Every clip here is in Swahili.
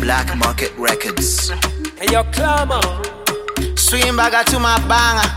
Black Market Records. Hey, yo, Clama. swimbaga tu mabanga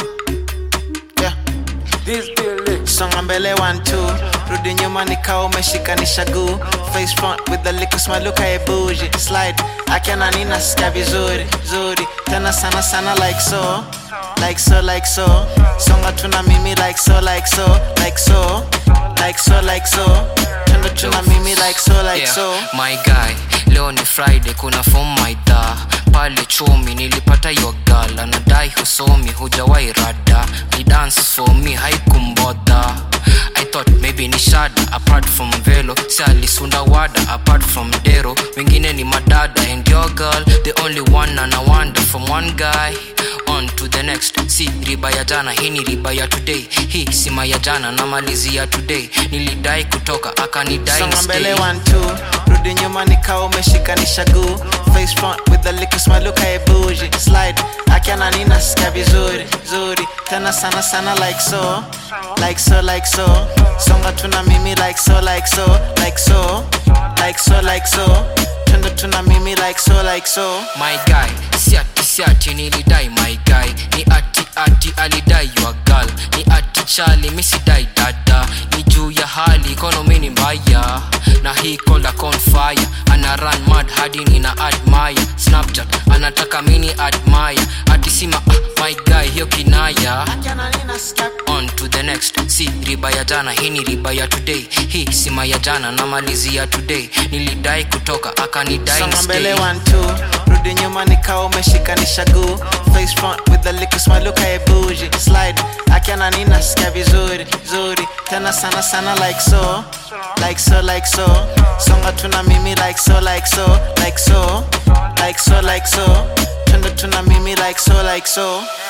yeah. This Billy. songa mbele one two rudi nyuma nikao umeshikanisha guu face front with the liquor smile look at bougie slide akiana nina sikia vizuri zuri tena sana sana like so like so like so songa tuna mimi like so like so like so like so like so tena tuna mimi like so like Yeah, so my guy leo ni friday kuna form maidha pale chumi nilipata yo gal anadai husomi hujawai rada ni dance for me haikumbodha i thought maybe ni shada apart from velo si alisunda wada apart from dero wengine ni madada and your girl the only one and I wonder from one guy on to the next si riba ya jana hii ni riba ya today hii sima ya jana na malizi ya today nilidai kutoka akanidai songa mbele stay. one two rudi nyuma nikao umeshikanisha guu face front with the liquor smile look at bougie slide akiana nina sikia vizuri zuri tena sana sana like so like so like so songa tuna mimi like so like so like so like so like so tendo tuna mimi like so like so my guy siati siati nilidai my guy ni ati ati alidai your girl ni ati chali misidai dada ni juu ya hali economy ni mbaya na hii kola confire ana run mad hadi nina admire snapchat anataka mini admire ati sima ah, my guy hiyo kinaya akiana nina sikia on to the next si riba ya jana hii ni riba ya today hii sima ya jana na malizi ya today nilidai kutoka akanidai songa mbele stay. one two rudi nyuma nikao umeshikanisha guu face front with the liquor smile look at bougie slide akiana nina sikia vizuri zuri tena sana sana like so like so like so songa tuna mimi like so like so like so like so like so tendo tuna mimi like so like so